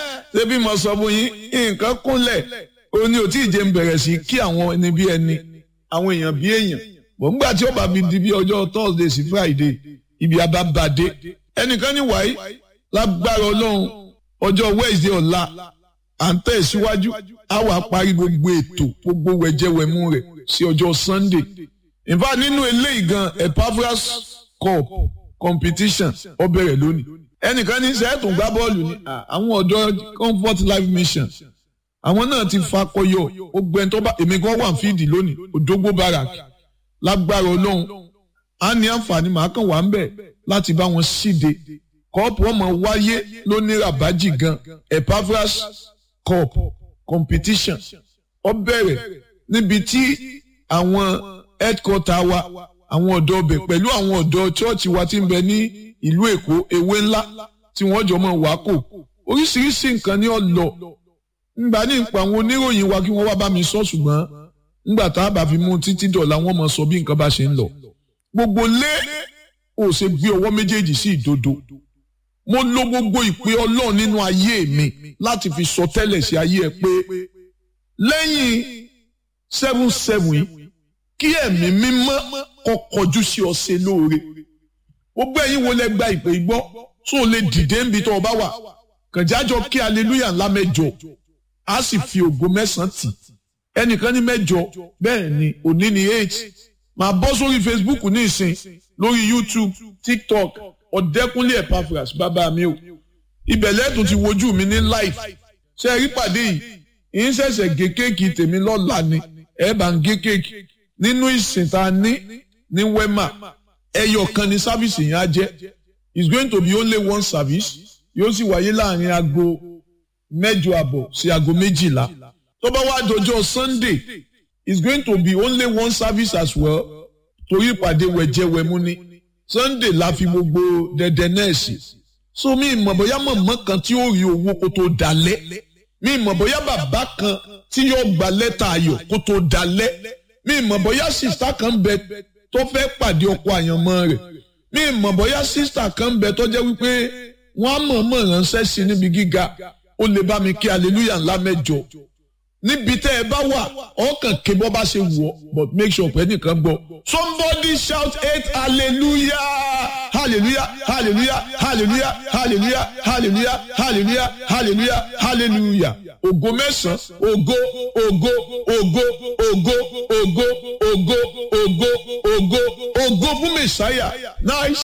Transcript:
ṣé bí mo sọ fún yín nǹkan kúnlẹ̀ ó ní ò tí ì jẹ́ ń bẹ̀rẹ̀ sí kí àwọn ẹni bí ẹni àwọn èèyàn bí èèyàn bọ̀ ńgbà tí ó bá fi di bí ọjọ́ Thursday sí Friday ibi abábàdé ẹnìkan ní wáyé lágbára Ọlọ́run ọjọ́ Wednesday ọ̀la à ń tẹ̀síwájú á wà parí gbogbo ètò gbogbo wẹ̀jẹ̀wẹ̀mú rẹ̀ sí ọjọ́ Sunday in fact nínú eléyìí gan Epaphras cup competition ó bẹ̀rẹ̀ lónìí ẹnìkan ní sẹ́ẹ̀tún gbá bọ́ọ̀lù ní àwọn ọ̀dọ́ Comfort Life Mission àwọn náà ti fakọyọ ó gbẹ́ni tó bá èmi gan wà fídì lónìí Òdògbó Barak lágbára Ọlọ́run á ní àǹfààní màá kàn wá ń bẹ̀ láti bá wọn ṣíde kọ́ọ̀pù ọmọ wáyé lóní rabaji gan Epaphras cup competition ó bẹ̀rẹ̀ níbi tí àwọn headquarter wa àwọn ọ̀dọ́ ọbẹ̀ pẹ̀lú àwọn ọ̀dọ́ chọ́ọ̀chì wa ti ń bẹ ní ìlú Èkó ewé ńlá tí wọ́n jọ mọ̀ wá kò oríṣiríṣi nǹkan ní ọ̀lọ́ ngbà ní ìpa àwọn oníròyìn wa kí wọ́n wá bá mi sọ ṣùgbọ́n ngbà tá a bá fi mú títí dọ̀la wọ́n mọ̀ sọ bí nǹkan bá ṣe ń lọ gbogbo lé ò ṣe gbé ọwọ́ méjèèjì sí ìdodo mo lo gbogbo ìpè Ọlọ́run nínú ayé mi láti fi sọ tẹ́lẹ̀ sí ayé ẹ pé lẹ́yìn seven seven yìí kí ẹ̀mí mímọ́ kó kọjú sí ọ ṣe lóore gbogbo ẹ̀yin wo lẹ gba ìpè gbọ́ tó o lè dìde níbi tó o bá wà kànjájọ kí aleluya ńlá mẹ́jọ a sì fi ògo mẹ́sàn-án tì ẹnìkan ní mẹ́jọ bẹ́ẹ̀ ni òní ní eight máa bọ́ sórí Facebook ní ìsìn lórí YouTube TikTok ọ̀dẹ́kúnlé Epaphras bàbá mi o ibẹ̀ lẹ́tùn ti wojú mi ní live ṣe é rí pàdé yìí ìyín ṣẹ̀ṣẹ̀ gé kéèkì tèmi lọ́la ni ẹ̀ bá ń gé kéèkì nínú ìsìn tá a ní ní wema ẹyọ kan ní sáfìsì yẹn á jẹ́ it's going to be only one service yóò sì wáyé láàrin aago mẹ́jọ àbọ̀ sí aago méjìlá tó bá wá dọjọ́ Sunday it's going to be only one service as well torí ìpàdé wẹ̀jẹ̀wẹ̀mú ni Sunday la fi gbogbo dẹdẹ náà sí so mi ìmọ̀ bóyá mọ̀mọ́ kan tí ó rí owó kó tó dalẹ̀ mi ìmọ̀ bóyá bàbá kan tí yóò gba lẹ́tà ayọ̀ kó tó dalẹ̀ mi ìmọ̀ bóyá sista kan bẹ tó fẹ́ pàdé ọkọ àyànmọ́ rẹ̀ mi ìmọ̀ bóyá sista kan bẹ tó jẹ́ wípé wọ́n á mọ̀ọ́mọ̀ ránṣẹ́ sí níbi gíga ó lè bá mi kí hallelujah ńlá mẹ́jọ níbi tẹ́ ẹ bá wà ọkàn ké bọ́ bá ṣe wù ọ́ but make sure pé nìkan gbọ́ somebody shout eight hallelujah hallelujah hallelujah hallelujah hallelujah hallelujah hallelujah hallelujah hallelujah ògo mẹ́sàn-án ògo ògo ògo ògo ògo ògo ògo ògo ògo fún mẹ́sáyà nice.